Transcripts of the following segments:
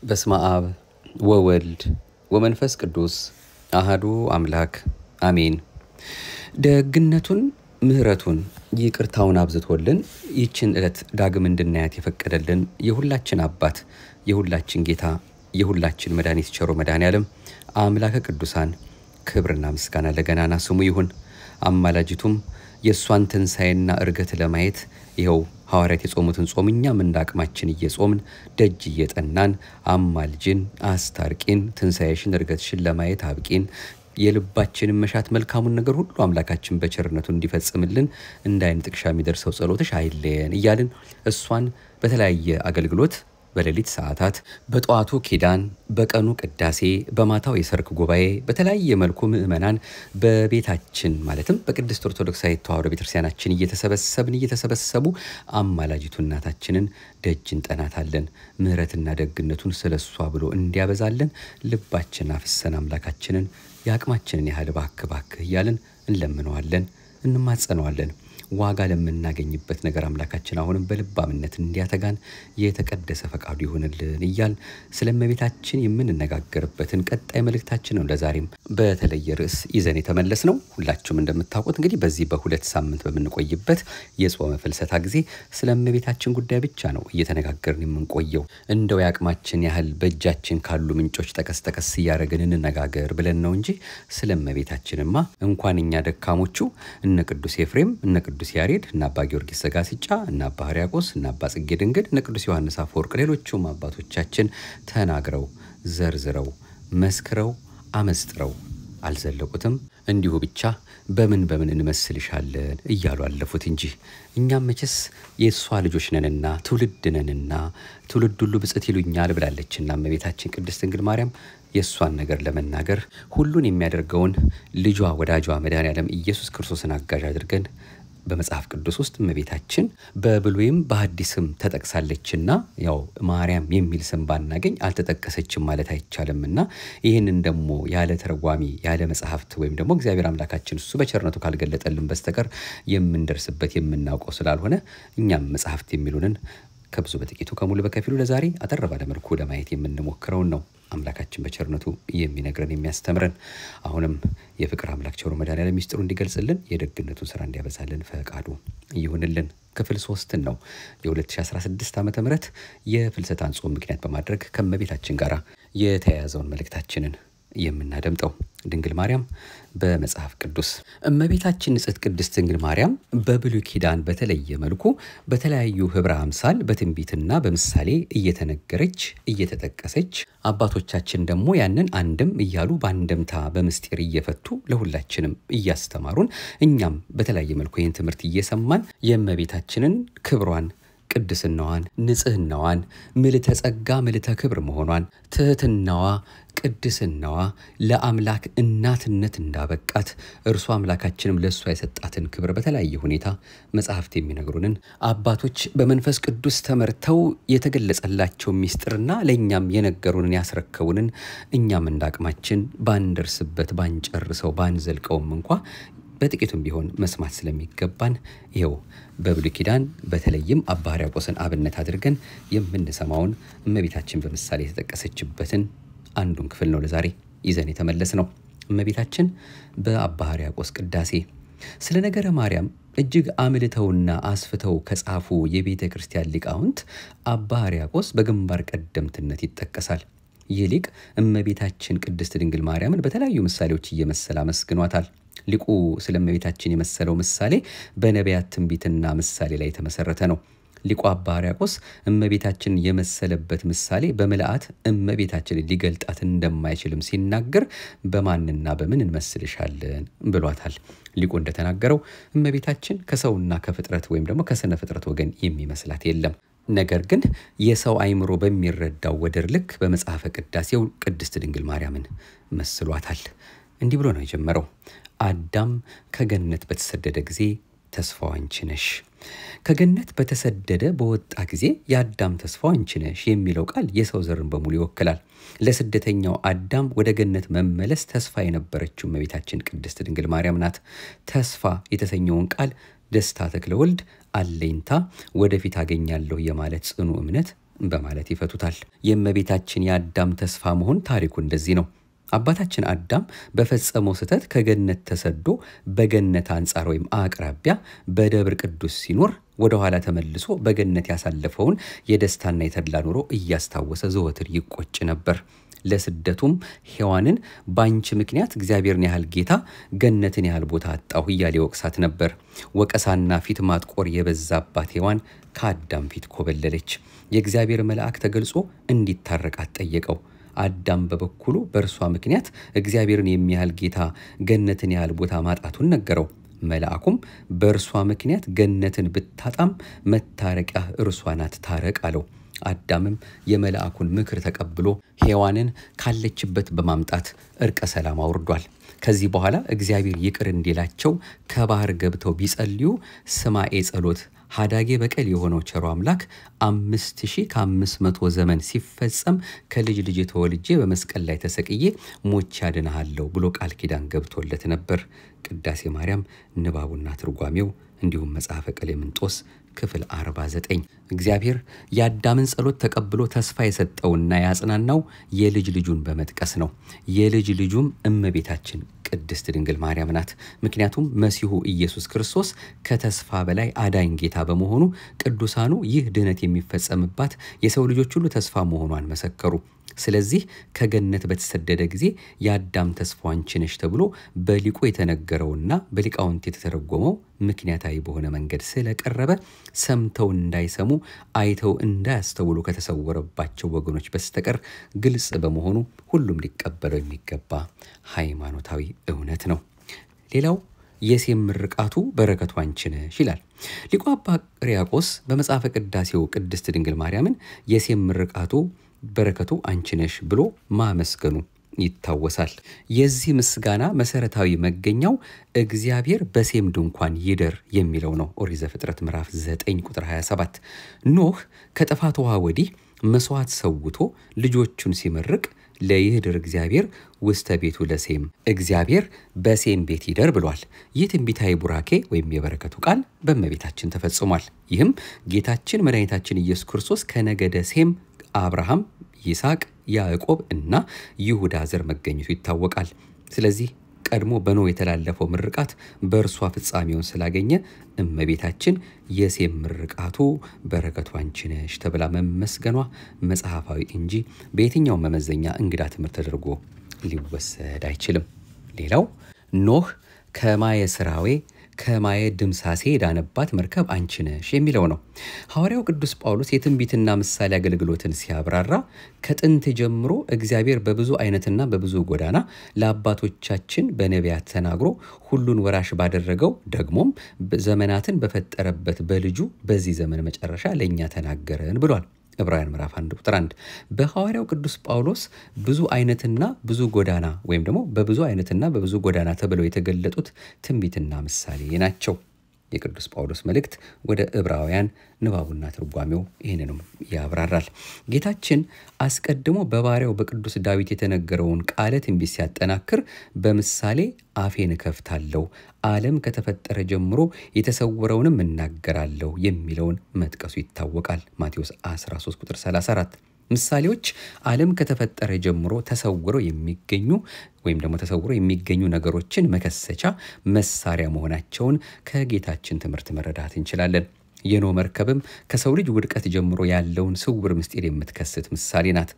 በስመ አብ ወወልድ ወመንፈስ ቅዱስ አህዱ አምላክ አሜን። ደግነቱን ምሕረቱን ይቅርታውን አብዝቶልን ይችን ዕለት ዳግም እንድናያት የፈቀደልን የሁላችን አባት የሁላችን ጌታ የሁላችን መድኃኒት ቸሮ መድኃኔ ዓለም አምላከ ቅዱሳን ክብርና ምስጋና ለገናና ስሙ ይሁን። አማላጅቱም የእሷን ትንሣኤና እርገት ለማየት ይኸው ሐዋርያት የጾሙትን ጾም እኛም እንደ አቅማችን እየጾምን ደጅ እየጠናን አማልጅን፣ አስታርቂን፣ ትንሣኤሽን እርገትሽን ለማየት አብቂን የልባችንን መሻት መልካሙን ነገር ሁሉ አምላካችን በቸርነቱ እንዲፈጽምልን እንደ ዓይን ጥቅሻ የሚደርሰው ጸሎትሽ አይለየን እያልን እሷን በተለያየ አገልግሎት በሌሊት ሰዓታት፣ በጠዋቱ ኪዳን፣ በቀኑ ቅዳሴ፣ በማታው የሰርክ ጉባኤ በተለያየ መልኩ ምእመናን በቤታችን ማለትም በቅድስት ኦርቶዶክሳዊት ተዋሕዶ ቤተክርስቲያናችን እየተሰበሰብን እየተሰበሰቡ አማላጅቱ እናታችንን ደጅ እንጠናታለን። ምሕረትና ደግነቱን ስለ እሷ ብሎ እንዲያበዛለን ልባችን አፍሰን አምላካችንን የአቅማችንን ያህል ባክ ባክ እያልን እንለምነዋለን፣ እንማጸነዋለን። ዋጋ ለምናገኝበት ነገር አምላካችን አሁንም በልባምነት እንዲያተጋን የተቀደሰ ፈቃዱ ይሆንልን እያል ስለ እመቤታችን የምንነጋገርበትን ቀጣይ መልእክታችን ነው ለዛሬም በተለየ ርዕስ ይዘን የተመለስ ነው። ሁላችሁም እንደምታውቁት እንግዲህ በዚህ በሁለት ሳምንት በምንቆይበት የጾመ ፍልሰታ ጊዜ ስለ እመቤታችን ጉዳይ ብቻ ነው እየተነጋገርን የምንቆየው። እንደው የአቅማችን ያህል በእጃችን ካሉ ምንጮች ጠቀስ ጠቀስ እያደረግን እንነጋገር ብለን ነው እንጂ ስለ እመቤታችንማ እንኳን እኛ ደካሞቹ እነ ቅዱስ ኤፍሬም እነ ቅዱስ ያሬድ እና አባ ጊዮርጊስ ዘጋስጫ እና አባ ሕርያቆስ እና አባ ጽጌ ድንግል እነ ቅዱስ ዮሐንስ አፈወርቅ ሌሎቹም አባቶቻችን ተናግረው ዘርዝረው መስክረው አመስጥረው አልዘለቁትም። እንዲሁ ብቻ በምን በምን እንመስልሻለን እያሉ አለፉት እንጂ እኛም መቼስ የእሷ ልጆች ነንና ትውልድ ነንና ትውልድ ሁሉ ብፅዕት ይሉኛል ብላለችና እመቤታችን ቅድስት ድንግል ማርያም የእሷን ነገር ለመናገር ሁሉን የሚያደርገውን ልጇ ወዳጇ መድኃኔዓለም ኢየሱስ ክርስቶስን አጋዥ አድርገን በመጽሐፍ ቅዱስ ውስጥ እመቤታችን በብሉይም በሐዲስም ተጠቅሳለችና ያው ማርያም የሚል ስም ባናገኝ አልተጠቀሰችም ማለት አይቻልምና ይህንን ደግሞ ያለ ተረጓሚ ያለ መጽሐፍት ወይም ደግሞ እግዚአብሔር አምላካችን እሱ በቸርነቱ ካልገለጠልን በስተቀር የምንደርስበት የምናውቀው ስላልሆነ እኛም መጽሐፍት የሚሉንን ከብዙ በጥቂቱ ከሙሉ በከፊሉ ለዛሬ አጠር ባለ መልኩ ለማየት የምንሞክረውን ነው አምላካችን በቸርነቱ የሚነግረን የሚያስተምረን። አሁንም የፍቅር አምላክ ቸሩ መድኃኔዓለም ሚስጥሩ እንዲገልጽልን የደግነቱን ስራ እንዲያበዛልን ፈቃዱ ይሁንልን። ክፍል ሶስትን ነው የ2016 ዓ ም የፍልሰታን ጾም ምክንያት በማድረግ ከእመቤታችን ጋር የተያያዘውን መልእክታችንን የምናደምጠው ድንግል ማርያም በመጽሐፍ ቅዱስ እመቤታችን ንጽሕት ቅድስት ድንግል ማርያም በብሉይ ኪዳን በተለየ መልኩ በተለያዩ ህብረ አምሳል በትንቢትና በምሳሌ እየተነገረች እየተጠቀሰች አባቶቻችን ደግሞ ያንን አንድም እያሉ በአንድምታ በምስጢር እየፈቱ ለሁላችንም እያስተማሩን እኛም በተለያየ መልኩ ይህን ትምህርት እየሰማን የእመቤታችንን ክብሯን ቅድስናዋን፣ ንጽህናዋን፣ ምልተ ጸጋ ምልተ ክብር መሆኗን፣ ትህትናዋ፣ ቅድስናዋ ለአምላክ እናትነት እንዳበቃት እርሱ አምላካችንም ለእሷ የሰጣትን ክብር በተለያየ ሁኔታ መጽሐፍት የሚነግሩንን አባቶች በመንፈስ ቅዱስ ተመርተው የተገለጸላቸው ሚስጥርና ለእኛም የነገሩንን ያስረከቡንን እኛም እንዳቅማችን ባንደርስበት ባንጨርሰው ባንዘልቀውም እንኳ በጥቂቱም ቢሆን መስማት ስለሚገባን ይኸው በብሉይ ኪዳን በተለይም አባ ሕርያቆስን አብነት አድርገን የምንሰማውን እመቤታችን በምሳሌ የተጠቀሰችበትን አንዱን ክፍል ነው ለዛሬ ይዘን የተመለስ ነው። እመቤታችን በአባ ሕርያቆስ ቅዳሴ ስለ ነገረ ማርያም እጅግ አምልተውና አስፍተው ከጻፉ የቤተ ክርስቲያን ሊቃውንት አባ ሕርያቆስ በግንባር ቀደምትነት ይጠቀሳል። ይህ ሊቅ እመቤታችን ቅድስት ድንግል ማርያምን በተለያዩ ምሳሌዎች እየመሰለ አመስግኗታል። ሊቁ ስለ እመቤታችን የመሰለው ምሳሌ በነቢያት ትንቢትና ምሳሌ ላይ የተመሰረተ ነው። ሊቁ አባ ሕርያቆስ እመቤታችን የመሰለበት ምሳሌ በምልአት እመቤታችንን ሊገልጣት እንደማይችልም ሲናገር በማንና በምን እንመስልሻለን ብሏታል። ሊቁ እንደተናገረው እመቤታችን ከሰውና ከፍጥረት ወይም ደግሞ ከስነ ፍጥረት ወገን የሚመስላት የለም። ነገር ግን የሰው አእምሮ በሚረዳው ወደር ልክ በመጽሐፈ ቅዳሴው ቅድስት ድንግል ማርያምን መስሏታል። እንዲህ ብሎ ነው የጀመረው። አዳም ከገነት በተሰደደ ጊዜ ተስፋው አንቺ ነሽ። ከገነት በተሰደደ በወጣ ጊዜ የአዳም ተስፋው አንቺ ነሽ የሚለው ቃል የሰው ዘርን በሙሉ ይወክላል። ለስደተኛው አዳም ወደ ገነት መመለስ ተስፋ የነበረችው እመቤታችን ቅድስት ድንግል ማርያም ናት። ተስፋ የተሰኘውን ቃል ደስታ ተክለ ወልድ አለኝታ፣ ወደፊት አገኛለሁ የማለት ጽኑ እምነት በማለት ይፈቱታል። የእመቤታችን የአዳም ተስፋ መሆን ታሪኩ እንደዚህ ነው። አባታችን አዳም በፈጸመው ስህተት ከገነት ተሰዶ በገነት አንጻር ወይም አቅራቢያ በደብር ቅዱስ ሲኖር ወደ ኋላ ተመልሶ በገነት ያሳለፈውን የደስታና የተድላ ኑሮ እያስታወሰ ዘወትር ይቆጭ ነበር። ለስደቱም ሔዋንን በአንቺ ምክንያት እግዚአብሔርን ያህል ጌታ ገነትን ያህል ቦታ አጣሁ እያለ ወቅሳት ነበር። ወቀሳና ፊት ማጥቆር የበዛባት ሔዋን ከአዳም ፊት ኮበለለች። የእግዚአብሔር መልአክ ተገልጾ እንዲታረቃት ጠየቀው። አዳም በበኩሉ በእርሷ ምክንያት እግዚአብሔርን የሚያህል ጌታ ገነትን ያህል ቦታ ማጣቱን ነገረው። መልአኩም በእርሷ ምክንያት ገነትን ብታጣም መታረቂያ እርሷ ናት፣ ታረቅ አለው። አዳምም የመልአኩን ምክር ተቀብሎ ሔዋንን ካለችበት በማምጣት እርቀ ሰላም አውርዷል። ከዚህ በኋላ እግዚአብሔር ይቅር እንዲላቸው ከባህር ገብተው ቢጸልዩ ስማኤ ጸሎት ሀዳጌ በቀል የሆነው ቸሮ አምላክ አምስት ሺህ ከአምስት መቶ ዘመን ሲፈጸም ከልጅ ልጅ ተወልጄ በመስቀል ላይ ተሰቅዬ ሞቼ አድንሃለሁ ብሎ ቃል ኪዳን ገብቶለት ነበር። ቅዳሴ ማርያም ንባቡና ትርጓሜው እንዲሁም መጽሐፈ ቀሌምንጦስ ክፍል 49 እግዚአብሔር የአዳምን ጸሎት ተቀብሎ ተስፋ የሰጠውና ያጽናናው የልጅ ልጁን በመጥቀስ ነው። የልጅ ልጁም እመቤታችን ቅድስት ድንግል ማርያም ናት። ምክንያቱም መሲሁ ኢየሱስ ክርስቶስ ከተስፋ በላይ አዳኝ ጌታ በመሆኑ ቅዱሳኑ ይህ ድኅነት የሚፈጸምባት የሰው ልጆች ሁሉ ተስፋ መሆኗን መሰከሩ። ስለዚህ ከገነት በተሰደደ ጊዜ የአዳም ተስፋው አንቺ ነሽ ተብሎ በሊቁ የተነገረውና በሊቃውንት የተተረጎመው ምክንያታዊ በሆነ መንገድ ስለቀረበ ሰምተው እንዳይሰሙ አይተው እንዳያስተውሉ ከተሰወረባቸው ወገኖች በስተቀር ግልጽ በመሆኑ ሁሉም ሊቀበለው የሚገባ ሃይማኖታዊ እውነት ነው። ሌላው የሴም ምርቃቱ በረከቱ አንቺ ነሽ ይላል ሊቁ አባ ሕርያቆስ በመጽሐፈ ቅዳሴው ቅድስት ድንግል ማርያምን የሴም ምርቃቱ በረከቱ አንቺ ነሽ ብሎ ማመስገኑ ይታወሳል። የዚህ ምስጋና መሰረታዊ መገኛው እግዚአብሔር በሴም ድንኳን ይደር የሚለው ነው። ኦሪት ዘፍጥረት ምዕራፍ 9 ቁጥር 27 ኖህ ከጥፋት ውሃ ወዲህ መስዋዕት ሰውቶ ልጆቹን ሲመርቅ ለይህድር እግዚአብሔር ውስተ ቤቱ ለሴም እግዚአብሔር በሴም ቤት ይደር ብሏል። ይህ ትንቢታዊ ቡራኬ ወይም የበረከቱ ቃል በእመቤታችን ተፈጽሟል። ይህም ጌታችን መድኃኒታችን ኢየሱስ ክርስቶስ ከነገደ ሴም አብርሃም፣ ይስሐቅ፣ ያዕቆብ እና ይሁዳ ዘር መገኘቱ ይታወቃል። ስለዚህ ቀድሞ በኖህ የተላለፈው ምርቃት በእርሷ ፍጻሜውን ስላገኘ እመቤታችን የሴም ምርቃቱ በረከቱ አንቺ ነሽ ተብላ መመስገኗ መጽሐፋዊ እንጂ በየትኛው መመዘኛ እንግዳ ትምህርት ተደርጎ ሊወሰድ አይችልም። ሌላው ኖህ ከማየ ስራዌ ከማየ ድምሳሴ የዳነባት መርከብ አንቺ ነሽ የሚለው ነው። ሐዋርያው ቅዱስ ጳውሎስ የትንቢትና ምሳሌ አገልግሎትን ሲያብራራ ከጥንት ጀምሮ እግዚአብሔር በብዙ አይነትና በብዙ ጎዳና ለአባቶቻችን በነቢያት ተናግሮ ሁሉን ወራሽ ባደረገው ደግሞም ዘመናትን በፈጠረበት በልጁ በዚህ ዘመን መጨረሻ ለእኛ ተናገረን ብሏል። ዕብራውያን ምዕራፍ 1 ቁጥር 1 በሐዋርያው ቅዱስ ጳውሎስ ብዙ አይነትና ብዙ ጎዳና ወይም ደግሞ በብዙ አይነትና በብዙ ጎዳና ተብለው የተገለጡት ትንቢትና ምሳሌ ናቸው። የቅዱስ ጳውሎስ መልእክት ወደ ዕብራውያን ንባቡና ትርጓሜው ይህንንም ያብራራል። ጌታችን አስቀድሞ በባሪያው በቅዱስ ዳዊት የተነገረውን ቃለ ትንቢት ሲያጠናክር በምሳሌ አፌን እከፍታለሁ፣ ዓለም ከተፈጠረ ጀምሮ የተሰወረውንም እናገራለሁ የሚለውን መጥቀሱ ይታወቃል። ማቴዎስ 13 ቁጥር 34 ምሳሌዎች ዓለም ከተፈጠረ ጀምሮ ተሰውረው የሚገኙ ወይም ደግሞ ተሰውረው የሚገኙ ነገሮችን መከሰቻ መሳሪያ መሆናቸውን ከጌታችን ትምህርት መረዳት እንችላለን። የኖህ መርከብም ከሰው ልጅ ውድቀት ጀምሮ ያለውን ስውር ምስጢር የምትከስት ምሳሌ ናት።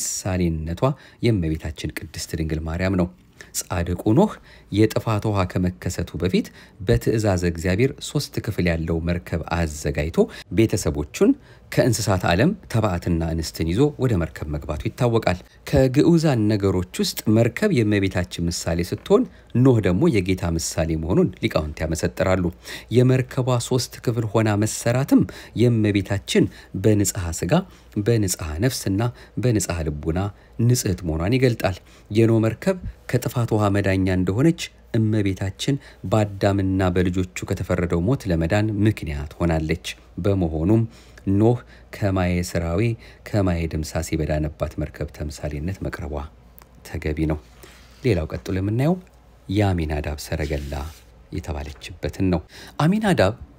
ምሳሌነቷ የእመቤታችን ቅድስት ድንግል ማርያም ነው። ጻድቁ ኖህ የጥፋት ውሃ ከመከሰቱ በፊት በትእዛዝ እግዚአብሔር ሶስት ክፍል ያለው መርከብ አዘጋጅቶ ቤተሰቦቹን ከእንስሳት ዓለም ተባዕትና እንስትን ይዞ ወደ መርከብ መግባቱ ይታወቃል። ከግዑዛን ነገሮች ውስጥ መርከብ የእመቤታችን ምሳሌ ስትሆን ኖህ ደግሞ የጌታ ምሳሌ መሆኑን ሊቃውንት ያመሰጥራሉ። የመርከቧ ሶስት ክፍል ሆና መሰራትም የእመቤታችን በንጽሐ ስጋ በንጽሐ ነፍስና በንጽሐ ልቡና ንጽሕት መሆኗን ይገልጣል። የኖህ መርከብ ከጥፋት ውሃ መዳኛ እንደሆነች እመቤታችን በአዳምና በልጆቹ ከተፈረደው ሞት ለመዳን ምክንያት ሆናለች። በመሆኑም ኖህ ከማየ ስራዌ ከማየ ድምሳሴ በዳነባት መርከብ ተምሳሌነት መቅረቧ ተገቢ ነው። ሌላው ቀጥሎ የምናየው የአሚናዳብ ሰረገላ የተባለችበትን ነው። አሚናዳብ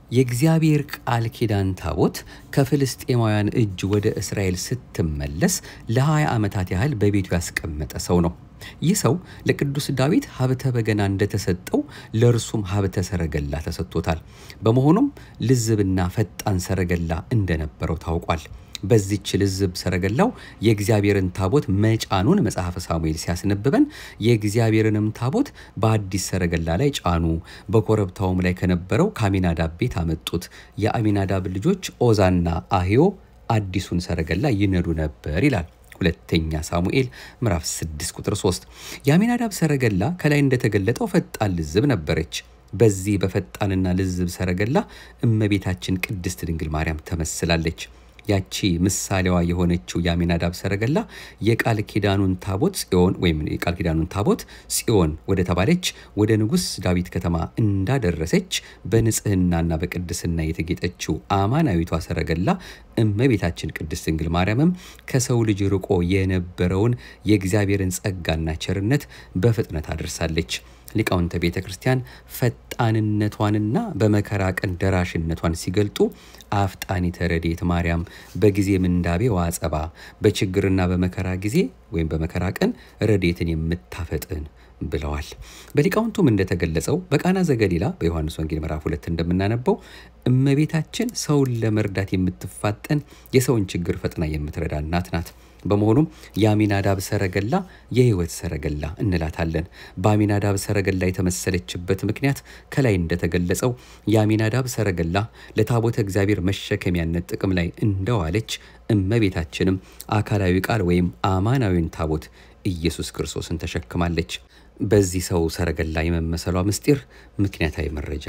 የእግዚአብሔር ቃል ኪዳን ታቦት ከፍልስጤማውያን እጅ ወደ እስራኤል ስትመለስ ለ20 ዓመታት ያህል በቤቱ ያስቀመጠ ሰው ነው። ይህ ሰው ለቅዱስ ዳዊት ሀብተ በገና እንደተሰጠው ለእርሱም ሀብተ ሰረገላ ተሰጥቶታል። በመሆኑም ልዝብና ፈጣን ሰረገላ እንደነበረው ታውቋል። በዚች ልዝብ ሰረገላው የእግዚአብሔርን ታቦት መጫኑን መጽሐፈ ሳሙኤል ሲያስነብበን የእግዚአብሔርንም ታቦት በአዲስ ሰረገላ ላይ ጫኑ፣ በኮረብታውም ላይ ከነበረው ከአሚናዳብ ቤት አመጡት። የአሚናዳብ ልጆች ኦዛና አህዮ አዲሱን ሰረገላ ይነዱ ነበር ይላል። ሁለተኛ ሳሙኤል ምዕራፍ 6 ቁጥር 3። የአሚናዳብ ሰረገላ ከላይ እንደተገለጠው ፈጣን ልዝብ ነበረች። በዚህ በፈጣንና ልዝብ ሰረገላ እመቤታችን ቅድስት ድንግል ማርያም ተመስላለች። ያቺ ምሳሌዋ የሆነችው የአሚናዳብ ሰረገላ የቃል ኪዳኑን ታቦት ጽዮን ወይም የቃል ኪዳኑን ታቦት ጽዮን ወደ ተባለች ወደ ንጉሥ ዳዊት ከተማ እንዳደረሰች በንጽህናና በቅድስና የተጌጠችው አማናዊቷ ሰረገላ እመቤታችን ቅድስት ድንግል ማርያምም ከሰው ልጅ ርቆ የነበረውን የእግዚአብሔርን ጸጋና ቸርነት በፍጥነት አድርሳለች። ሊቃውንተ ቤተ ክርስቲያን ፈጣንነቷንና በመከራ ቀን ደራሽነቷን ሲገልጡ አፍጣኒተ ረድኤት ማርያም በጊዜ ምንዳቤ ዋጸባ በችግርና በመከራ ጊዜ ወይም በመከራ ቀን ረድኤትን የምታፈጥን ብለዋል። በሊቃውንቱም እንደተገለጸው በቃና ዘገሊላ በዮሐንስ ወንጌል ምዕራፍ ሁለት እንደምናነበው እመቤታችን ሰውን ለመርዳት የምትፋጠን የሰውን ችግር ፈጥና የምትረዳ እናት ናት። በመሆኑም የአሚናዳብ ሰረገላ የሕይወት ሰረገላ እንላታለን። በአሚናዳብ ሰረገላ የተመሰለችበት ምክንያት ከላይ እንደተገለጸው የአሚናዳብ ሰረገላ ለታቦተ እግዚአብሔር መሸከሚያነት ጥቅም ላይ እንደዋለች እመቤታችንም አካላዊ ቃል ወይም አማናዊን ታቦት ኢየሱስ ክርስቶስን ተሸክማለች። በዚህ ሰው ሰረገላ የመመሰሏ ምስጢር ምክንያታዊ መረጃ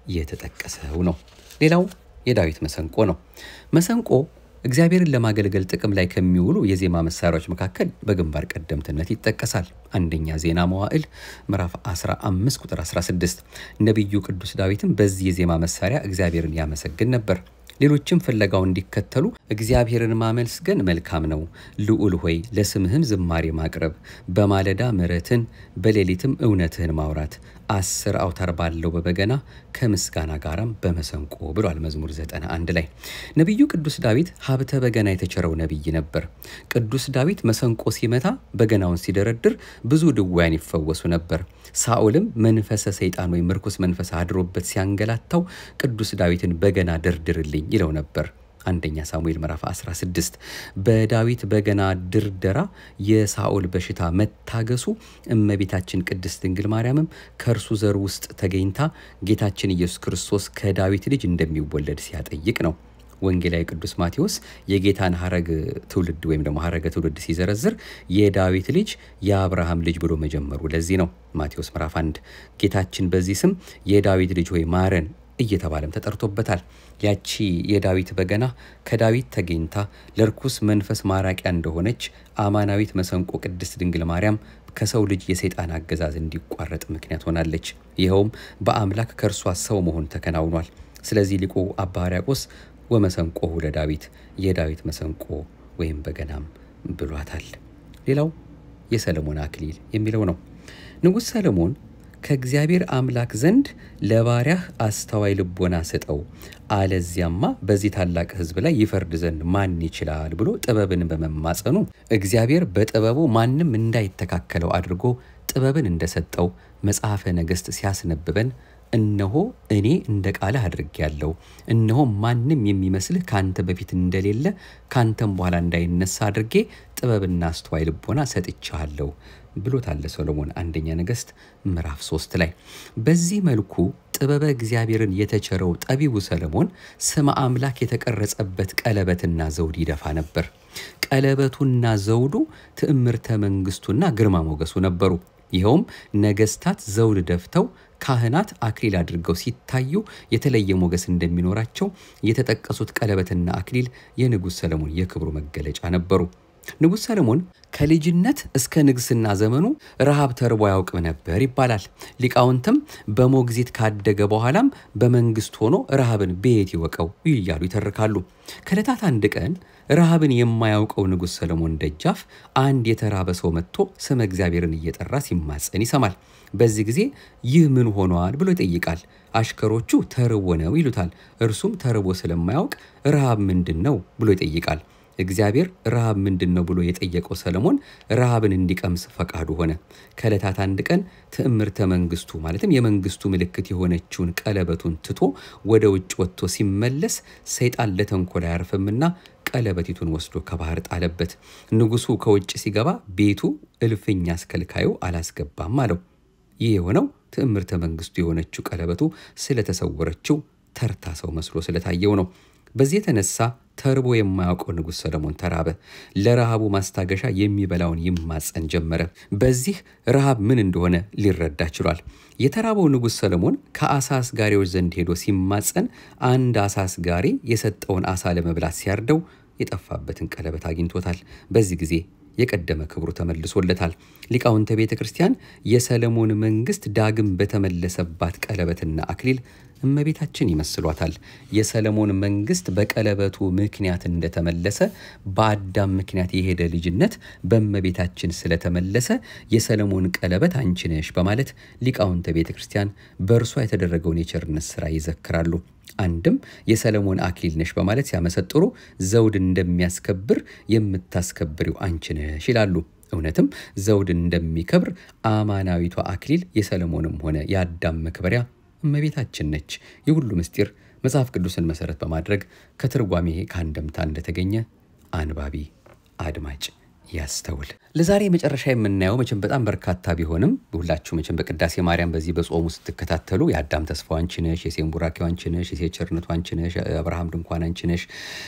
የተጠቀሰው ነው። ሌላው የዳዊት መሰንቆ ነው። መሰንቆ እግዚአብሔርን ለማገልገል ጥቅም ላይ ከሚውሉ የዜማ መሳሪያዎች መካከል በግንባር ቀደምትነት ይጠቀሳል። አንደኛ ዜና መዋዕል ምዕራፍ 15 ቁጥር 16 ነቢዩ ቅዱስ ዳዊትም በዚህ የዜማ መሳሪያ እግዚአብሔርን ያመሰግን ነበር። ሌሎችም ፍለጋው እንዲከተሉ እግዚአብሔርን ማመስገን መልካም ነው፣ ልዑል ሆይ ለስምህም ዝማሬ ማቅረብ፣ በማለዳ ምሕረትን በሌሊትም እውነትህን ማውራት፣ አስር አውታር ባለው በበገና ከምስጋና ጋራም በመሰንቆ ብሏል መዝሙር 91 ላይ። ነቢዩ ቅዱስ ዳዊት ሀብተ በገና የተቸረው ነቢይ ነበር። ቅዱስ ዳዊት መሰንቆ ሲመታ በገናውን ሲደረድር ብዙ ድውያን ይፈወሱ ነበር። ሳኦልም መንፈሰ ሰይጣን ወይም ርኩስ መንፈስ አድሮበት ሲያንገላታው ቅዱስ ዳዊትን በገና ደርድርልኝ ይለው ነበር። አንደኛ ሳሙኤል ምዕራፍ 16 በዳዊት በገና ድርደራ የሳኦል በሽታ መታገሱ እመቤታችን ቅድስት ድንግል ማርያምም ከእርሱ ዘር ውስጥ ተገኝታ ጌታችን ኢየሱስ ክርስቶስ ከዳዊት ልጅ እንደሚወለድ ሲያጠይቅ ነው። ወንጌላዊ ቅዱስ ማቴዎስ የጌታን ሀረግ ትውልድ ወይም ደግሞ ሀረገ ትውልድ ሲዘረዝር የዳዊት ልጅ የአብርሃም ልጅ ብሎ መጀመሩ ለዚህ ነው። ማቴዎስ ምዕራፍ 1 ጌታችን በዚህ ስም የዳዊት ልጅ ሆይ ማረን እየተባለም ተጠርቶበታል። ያቺ የዳዊት በገና ከዳዊት ተገኝታ ለርኩስ መንፈስ ማራቂያ እንደሆነች አማናዊት መሰንቆ ቅድስት ድንግል ማርያም ከሰው ልጅ የሰይጣን አገዛዝ እንዲቋረጥ ምክንያት ሆናለች። ይኸውም በአምላክ ከእርሷ ሰው መሆን ተከናውኗል። ስለዚህ ሊቁ አባ ሕርያቆስ ወመሰንቆሁ ለዳዊት የዳዊት መሰንቆ ወይም በገናም ብሏታል። ሌላው የሰለሞን አክሊል የሚለው ነው። ንጉሥ ሰለሞን ከእግዚአብሔር አምላክ ዘንድ ለባሪያህ አስተዋይ ልቦና ስጠው፣ አለዚያማ በዚህ ታላቅ ሕዝብ ላይ ይፈርድ ዘንድ ማን ይችላል ብሎ ጥበብን በመማጸኑ እግዚአብሔር በጥበቡ ማንም እንዳይተካከለው አድርጎ ጥበብን እንደሰጠው መጽሐፈ ነገሥት ሲያስነብበን እነሆ እኔ እንደ ቃልህ አድርጌያለሁ፣ እነሆ ማንም የሚመስልህ ከአንተ በፊት እንደሌለ ከአንተም በኋላ እንዳይነሳ አድርጌ ጥበብና አስተዋይ ልቦና ሰጥቻለሁ ብሎታል ሰሎሞን አንደኛ ነገሥት ምዕራፍ ሶስት ላይ። በዚህ መልኩ ጥበበ እግዚአብሔርን የተቸረው ጠቢቡ ሰለሞን ስመ አምላክ የተቀረጸበት ቀለበትና ዘውድ ይደፋ ነበር። ቀለበቱና ዘውዱ ትዕምርተ መንግስቱና ግርማ ሞገሱ ነበሩ። ይኸውም ነገስታት ዘውድ ደፍተው ካህናት አክሊል አድርገው ሲታዩ የተለየ ሞገስ እንደሚኖራቸው የተጠቀሱት ቀለበትና አክሊል የንጉሥ ሰለሞን የክብሩ መገለጫ ነበሩ። ንጉሥ ሰለሞን ከልጅነት እስከ ንግስና ዘመኑ ረሃብ ተርቦ አያውቅም ነበር ይባላል። ሊቃውንትም በሞግዚት ካደገ በኋላም በመንግስት ሆኖ ረሃብን ቤት ይወቀው እያሉ ይተርካሉ። ከዕለታት አንድ ቀን ረሃብን የማያውቀው ንጉሥ ሰለሞን ደጃፍ አንድ የተራበ ሰው መጥቶ ስመ እግዚአብሔርን እየጠራ ሲማጸን ይሰማል። በዚህ ጊዜ ይህ ምን ሆኗል ብሎ ይጠይቃል። አሽከሮቹ ተርቦ ነው ይሉታል። እርሱም ተርቦ ስለማያውቅ ረሃብ ምንድን ነው ብሎ ይጠይቃል። እግዚአብሔር ረሃብ ምንድን ነው ብሎ የጠየቀው ሰለሞን ረሃብን እንዲቀምስ ፈቃዱ ሆነ። ከዕለታት አንድ ቀን ትዕምርተ መንግስቱ ማለትም የመንግስቱ ምልክት የሆነችውን ቀለበቱን ትቶ ወደ ውጭ ወጥቶ ሲመለስ ሰይጣን ለተንኮል አያርፍምና ቀለበቲቱን ወስዶ ከባህር ጣለበት። ንጉሱ ከውጭ ሲገባ ቤቱ እልፍኝ አስከልካዩ አላስገባም አለው። ይህ የሆነው ትዕምርተ መንግስቱ የሆነችው ቀለበቱ ስለተሰወረችው ተርታ ሰው መስሎ ስለታየው ነው። በዚህ የተነሳ ተርቦ የማያውቀው ንጉሥ ሰለሞን ተራበ። ለረሃቡ ማስታገሻ የሚበላውን ይማጸን ጀመረ። በዚህ ረሃብ ምን እንደሆነ ሊረዳ ችሏል። የተራበው ንጉሥ ሰለሞን ከአሳ አስጋሪዎች ዘንድ ሄዶ ሲማጸን አንድ አሳ አስጋሪ የሰጠውን አሳ ለመብላት ሲያርደው የጠፋበትን ቀለበት አግኝቶታል። በዚህ ጊዜ የቀደመ ክብሩ ተመልሶለታል። ሊቃውንተ ቤተ ክርስቲያን የሰለሞን መንግስት ዳግም በተመለሰባት ቀለበትና አክሊል እመቤታችን ይመስሏታል። የሰለሞን መንግስት በቀለበቱ ምክንያት እንደተመለሰ በአዳም ምክንያት የሄደ ልጅነት በእመቤታችን ስለተመለሰ የሰለሞን ቀለበት አንቺ ነሽ በማለት ሊቃውንተ ቤተ ክርስቲያን በእርሷ የተደረገውን የቸርነት ስራ ይዘክራሉ። አንድም የሰለሞን አክሊል ነሽ በማለት ሲያመሰጥሩ ዘውድ እንደሚያስከብር የምታስከብሪው አንቺ ነሽ ይላሉ። እውነትም ዘውድ እንደሚከብር አማናዊቷ አክሊል የሰለሞንም ሆነ የአዳም መክበሪያ እመቤታችን ነች። የሁሉ ምስጢር መጽሐፍ ቅዱስን መሰረት በማድረግ ከትርጓሜ ከአንድምታ እንደተገኘ አንባቢ አድማጭ ያስተውል። ለዛሬ መጨረሻ የምናየው መቼም በጣም በርካታ ቢሆንም ሁላችሁ መቼም በቅዳሴ ማርያም በዚህ በጾሙ ስትከታተሉ የአዳም ተስፋው አንቺ ነሽ፣ የሴም ቡራኬው አንቺ ነሽ፣ የሴት ቸርነቱ አንቺ ነሽ፣ የአብርሃም ድንኳን አንቺ ነሽ፣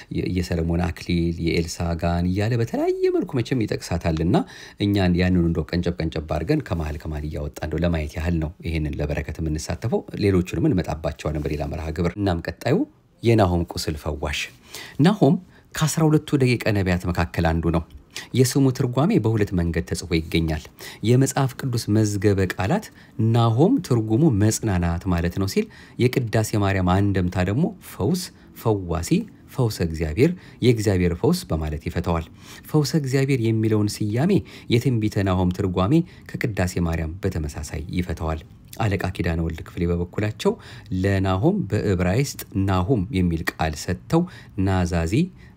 የሰለሞን አክሊል፣ የኤልሳ ጋን እያለ በተለያየ መልኩ መቼም ይጠቅሳታልና እኛን ያንኑ እንደው ቀንጨብ ቀንጨብ አድርገን ከመሀል ከመሀል እያወጣ እንደው ለማየት ያህል ነው ይህንን ለበረከት የምንሳተፈው። ሌሎቹንም እንመጣባቸዋለን በሌላ መርሃ ግብር። እናም ቀጣዩ የናሆም ቁስል ፈዋሽ ናሆም ከአስራ ሁለቱ ደቂቀ ነቢያት መካከል አንዱ ነው። የስሙ ትርጓሜ በሁለት መንገድ ተጽፎ ይገኛል። የመጽሐፍ ቅዱስ መዝገበ ቃላት ናሆም ትርጉሙ መጽናናት ማለት ነው ሲል፣ የቅዳሴ ማርያም አንደምታ ደግሞ ፈውስ፣ ፈዋሲ፣ ፈውሰ እግዚአብሔር፣ የእግዚአብሔር ፈውስ በማለት ይፈተዋል። ፈውሰ እግዚአብሔር የሚለውን ስያሜ የትንቢተ ናሆም ትርጓሜ ከቅዳሴ ማርያም በተመሳሳይ ይፈተዋል። አለቃ ኪዳነ ወልድ ክፍሌ በበኩላቸው ለናሆም በዕብራይስጥ ናሁም የሚል ቃል ሰጥተው ናዛዚ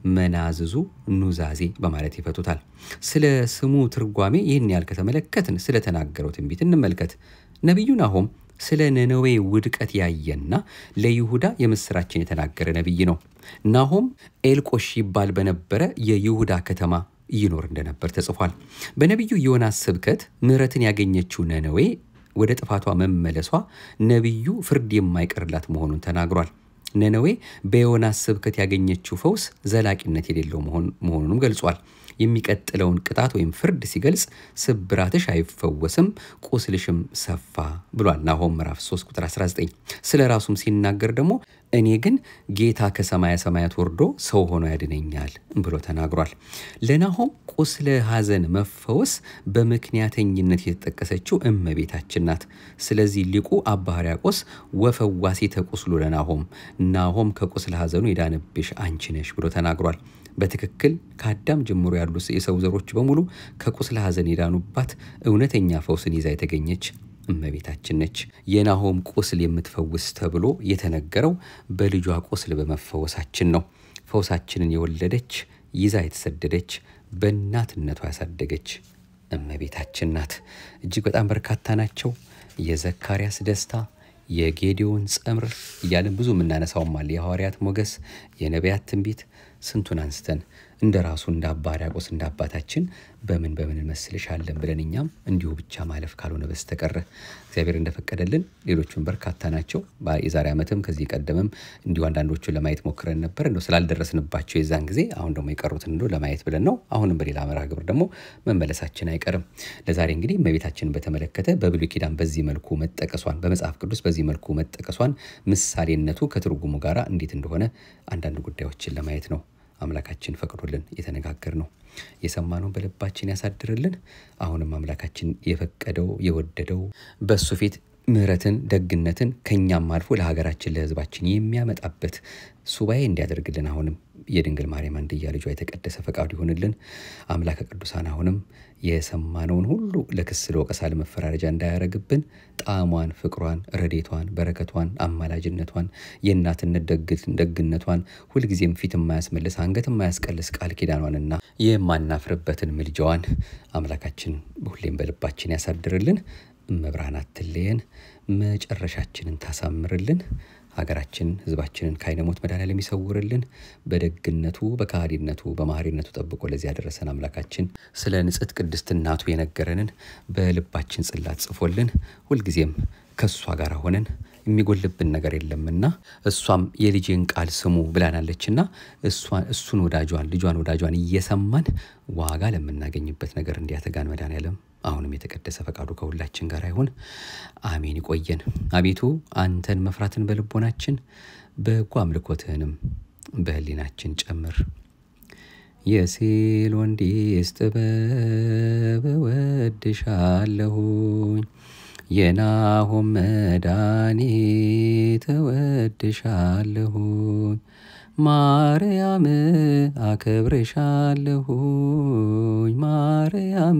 መናዝዙ ኑዛዜ በማለት ይፈቱታል። ስለ ስሙ ትርጓሜ ይህን ያህል ከተመለከትን ስለተናገረው ትንቢት እንመልከት። ነቢዩ ናሆም ስለ ነነዌ ውድቀት ያየና ለይሁዳ የምስራችን የተናገረ ነቢይ ነው። ናሆም ኤልቆሽ ይባል በነበረ የይሁዳ ከተማ ይኖር እንደነበር ተጽፏል። በነቢዩ ዮናስ ስብከት ምሕረትን ያገኘችው ነነዌ ወደ ጥፋቷ መመለሷ ነቢዩ ፍርድ የማይቀርላት መሆኑን ተናግሯል። ነነዌ በዮናስ ስብከት ያገኘችው ፈውስ ዘላቂነት የሌለው መሆኑንም ገልጿል። የሚቀጥለውን ቅጣት ወይም ፍርድ ሲገልጽ ስብራትሽ አይፈወስም፣ ቁስልሽም ሰፋ ብሏል። ናሆም ምዕራፍ 3 ቁጥር 19። ስለ ራሱም ሲናገር ደግሞ እኔ ግን ጌታ ከሰማየ ሰማያት ወርዶ ሰው ሆኖ ያድነኛል ብሎ ተናግሯል። ለናሆም ቁስለ ሐዘን መፈወስ በምክንያተኝነት የተጠቀሰችው እመቤታችን ናት። ስለዚህ ሊቁ አባ ሕርያቆስ ወፈዋሲ ተቁስሉ ለናሆም ናሆም ከቁስለ ሐዘኑ የዳነብሽ አንቺ ነሽ ብሎ ተናግሯል። በትክክል ከአዳም ጀምሮ ያሉ የሰው ዘሮች በሙሉ ከቁስለ ሐዘን የዳኑባት እውነተኛ ፈውስን ይዛ የተገኘች እመቤታችን ነች። የናሆም ቁስል የምትፈውስ ተብሎ የተነገረው በልጇ ቁስል በመፈወሳችን ነው። ፈውሳችንን የወለደች ይዛ የተሰደደች በእናትነቷ ያሳደገች እመቤታችን ናት። እጅግ በጣም በርካታ ናቸው። የዘካርያስ ደስታ፣ የጌዲዮን ጸምር እያለን ብዙ የምናነሳውም አለ። የሐዋርያት ሞገስ፣ የነቢያት ትንቢት ስንቱን አንስተን እንደ ራሱ እንደ አባ ሕርያቆስ እንደ አባታችን በምን በምን እንመስልሻለን ብለን እኛም እንዲሁ ብቻ ማለፍ ካልሆነ በስተቀረ እግዚአብሔር እንደፈቀደልን ሌሎቹም በርካታ ናቸው። የዛሬ ዓመትም ከዚህ ቀደምም እንዲሁ አንዳንዶቹን ለማየት ሞክረን ነበር። እንደው ስላልደረስንባቸው የዛን ጊዜ አሁን ደግሞ የቀሩትን እንደው ለማየት ብለን ነው። አሁንም በሌላ መርሃ ግብር ደግሞ መመለሳችን አይቀርም። ለዛሬ እንግዲህ እመቤታችንን በተመለከተ በብሉይ ኪዳን በዚህ መልኩ መጠቀሷን በመጽሐፍ ቅዱስ በዚህ መልኩ መጠቀሷን ምሳሌነቱ ከትርጉሙ ጋር እንዴት እንደሆነ አንዳንድ ጉዳዮችን ለማየት ነው። አምላካችን ፈቅዶልን የተነጋገር ነው። የሰማነውን በልባችን ያሳድርልን። አሁንም አምላካችን የፈቀደው የወደደው በእሱ ፊት ምሕረትን ደግነትን ከእኛም አልፎ ለሀገራችን ለሕዝባችን የሚያመጣበት ሱባኤ እንዲያደርግልን አሁንም የድንግል ማርያም አንድያ ልጇ የተቀደሰ ፈቃዱ ይሆንልን። አምላከ ቅዱሳን አሁንም የሰማነውን ሁሉ ለክስ ለወቀሳ ለመፈራረጃ እንዳያረግብን ጣዕሟን፣ ፍቅሯን፣ ረዴቷን፣ በረከቷን፣ አማላጅነቷን፣ የእናትነት ደግነቷን ሁልጊዜም ፊት የማያስመልስ አንገት የማያስቀልስ ቃል ኪዳኗንና የማናፍርበትን ምልጃዋን አምላካችን ሁሌም በልባችን ያሳድርልን። እመብርሃን አትለየን፣ መጨረሻችንን ታሳምርልን። ሀገራችን ህዝባችንን ከዓይነ ሞት መድኃኔዓለም ይሰውርልን። በደግነቱ በካህሊነቱ በማህሪነቱ ጠብቆ ለዚህ ያደረሰን አምላካችን ስለ ንጽሕት ቅድስት እናቱ የነገረንን በልባችን ጽላት ጽፎልን ሁልጊዜም ከእሷ ጋር ሆነን የሚጎልብን ነገር የለምና እሷም የልጄን ቃል ስሙ ብላናለችና እሱን ወዳጇን ልጇን ወዳጇን እየሰማን ዋጋ ለምናገኝበት ነገር እንዲያተጋን መድኃኔዓለም አሁንም የተቀደሰ ፈቃዱ ከሁላችን ጋር ይሁን። አሜን። ይቆየን። አቤቱ አንተን መፍራትን በልቦናችን በጎ አምልኮትህንም በህሊናችን ጨምር። የሴል ወንዲስ ጥበብ እወድሻለሁኝ የናሆም መድኃኒት እወድሻለሁኝ ማርያም አከብርሻለሁኝ ማርያም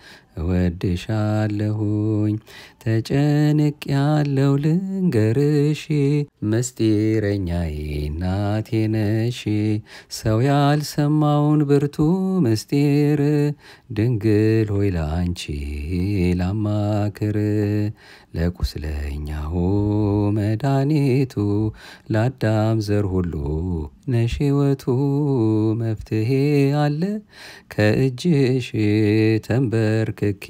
እወድሻለሁኝ ተጨንቅ ያለው ልንገርሽ ምስጢረኛዬ እናቴ ነሽ ሰው ያልሰማውን ብርቱ ምስጢር ድንግል ሆይ ላንቺ ላማክር ለቁስለኛው መድኃኒቱ ለአዳም ዘር ሁሉ ነሽ ሕይወቱ መፍትሄ አለ ከእጅሽ ተንበርክኬ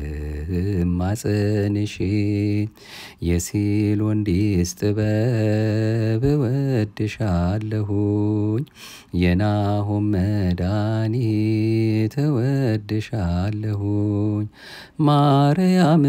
ልማጸንሽ የሲል ወንዲስ ጥበብ እወድሻለሁኝ የናሆም መድኃኒት እወድሻለሁኝ ማርያም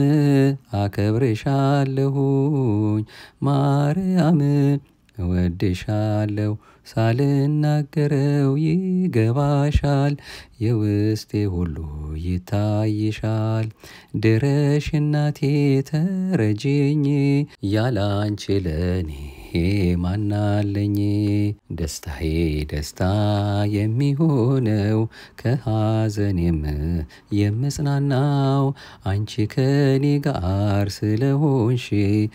አከብርሻለሁኝ ማርያም እወድሻለሁ ሳልናገረው ይገባሻል የውስጤ ሁሉ ይታይሻል ድረሽ እናቴ ተረጅኝ ያላንቺ ለኔ ማናለኝ ደስታዬ ደስታ የሚሆነው ከሐዘኔም የምጽናናው አንቺ ከኔ ጋር ስለሆንሽ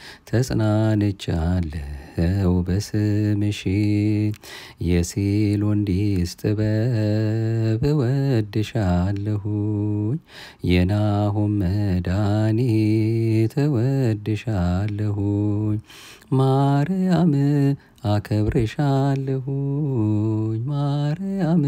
ተጽናንቻለሁ በስምሽ የሲል ወንዲስ ጥበብ እወድሻለሁኝ የናሆም መድኃኒት እወድሻለሁኝ ማርያም አከብርሻለሁኝ ማርያም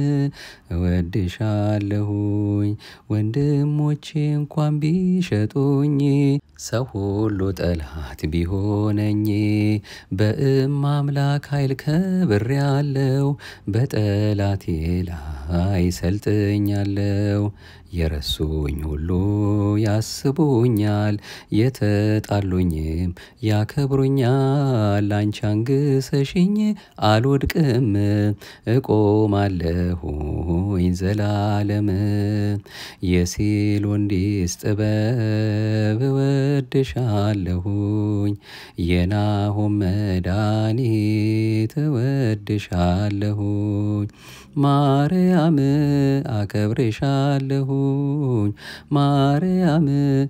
እወድሻለሁኝ ወንድሞቼ እንኳን ቢሸጡኝ ሰው ሁሉ ጠላት ቢሆነኝ በእም አምላክ ኃይል ከብር ያለው በጠላቴ ላይ ሰልጥኛለው የረሱኝ ሁሉ ያስቡኛል የተጣሉኝም ያከብሩኛል አንቺ አንግሰሽኝ አልወድቅም እቆማለሁኝ ዘላለም የሲል ወንዲስ ጥበብ እወድሻለሁኝ የናሆም መድኃኒት እወድሻለሁኝ ማርያም አከብርሻለሁኝ ማርያም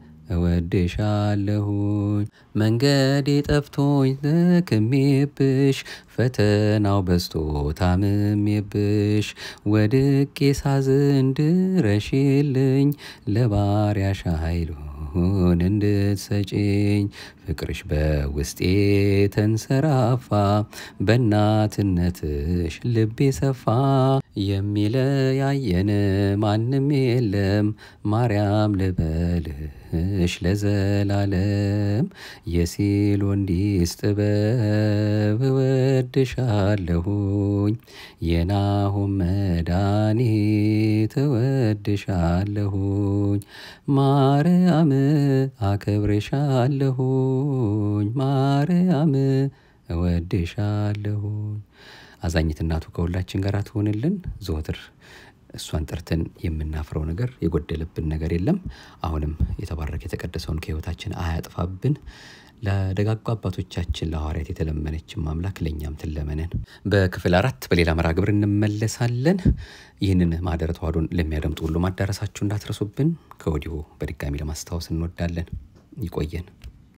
እወድሻለሁኝ መንገዴ ጠፍቶኝ ደክሜብሽ ፈተናው በዝቶ ታምሜብሽ ወድቄ ሳዝን ድረሽልኝ ለባሪያሽ ኃይሉን እንድትሰጪኝ ፍቅርሽ በውስጤ ተንሰራፋ በእናትነትሽ ልቤ ሰፋ የሚለያየን ማንም የለም ማርያም ልበልሽ ለዘላለም የሲል ወንዲስ ጥበብ እወድሻለሁኝ የናሆም መድኃኒት እወድሻለሁኝ ማርያም አከብርሻለሁኝ ማርያም እወድሻለሁኝ አዛኝት እናቱ ከሁላችን ጋር ትሆንልን። ዘወትር እሷን ጠርተን የምናፍረው ነገር የጎደለብን ነገር የለም። አሁንም የተባረከ የተቀደሰውን ከህይወታችን አያጥፋብን። ለደጋጉ አባቶቻችን ለሐዋርያት የተለመነችን ማምላክ ለእኛም ትለመነን። በክፍል አራት በሌላ መርሃ ግብር እንመለሳለን። ይህንን ማህደረ ተዋሕዶን ለሚያደምጡ ሁሉ ማዳረሳችሁ እንዳትረሱብን ከወዲሁ በድጋሚ ለማስታወስ እንወዳለን። ይቆየን።